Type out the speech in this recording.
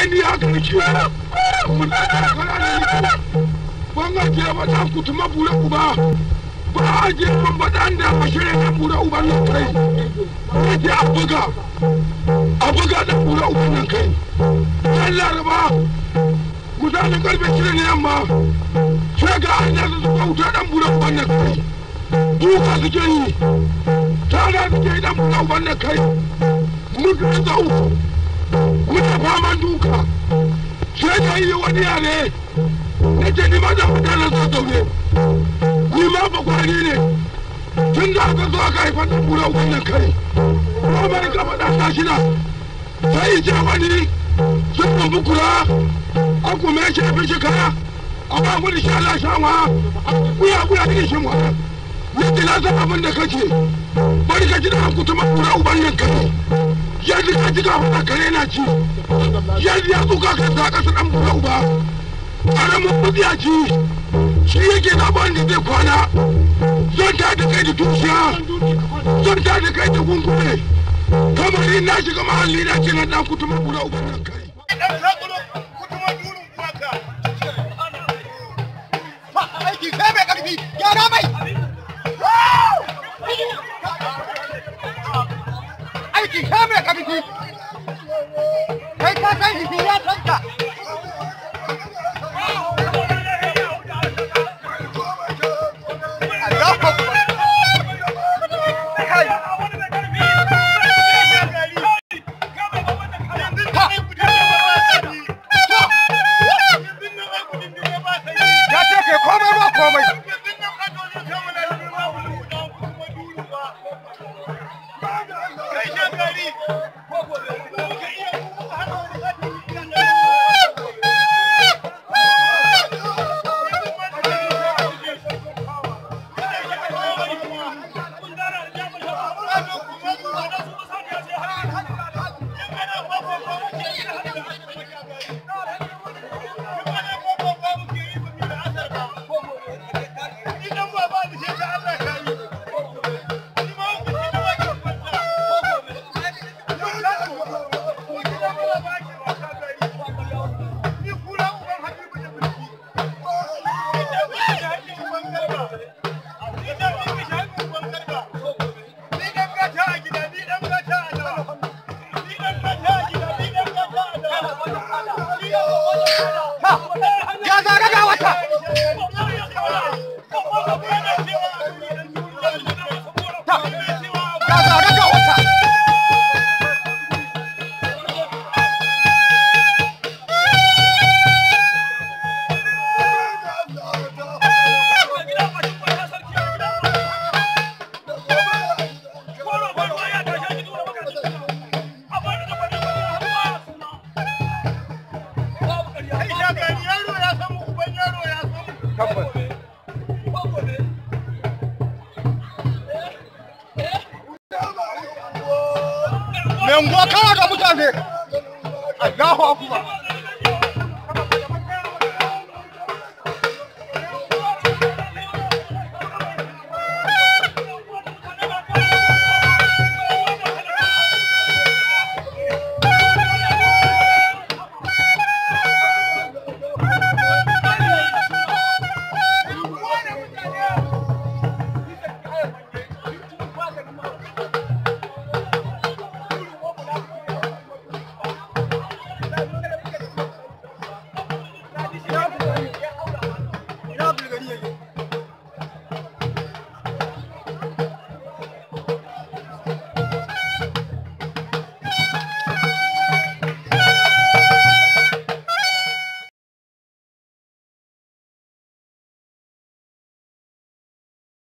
ni haka nake mun da kana ne ban a je ba ta kutuma bure uba ba a je ban ba dan da ba shirye kan bure uban nan kai ba je a buga a buga da bure uban nan kai dan laraba misalin karfe shida ne yamma sai ga an yasa su kauta dan bure uban nan kai duka suke yi tana suke yi dan bure uban nan kai muka zau muka faman duka sai da yi wani yare na ce ni ma da mutanen sa zaune ni ma ba kwari ne tun da aka zo aka haifar da bura wannan kai ko mai gaba da tashi na sai ce wani sun bambu kura a kuma ya ce fi shi kaya a ba mu da shi ala shanwa kuya kuya da shi mu yadda na san abin da kake bari ka ji da kutuma kura uban nan kai yadda ka ji ka fada kare na ci yadda ya tsuka ka sa kasa dan bura uba karamin bugiyaci shi yake na ban da zai kwana zan ta da kai da tushiya zan ta da kai da gungume kamar in na shiga mahalli na ce na dan kutuma kura uban nan kai aiki sai mai karfi gyara mai aiki sai mai karfi kai ka san jiki ya tanka Allahu Akbar. Kai. Ya ce kai komai ba komai. Ya zaga ga wata. Ya zaga ga wata. Tabbas. Mai unguwa kawa ga mutane. Allahu Akbar.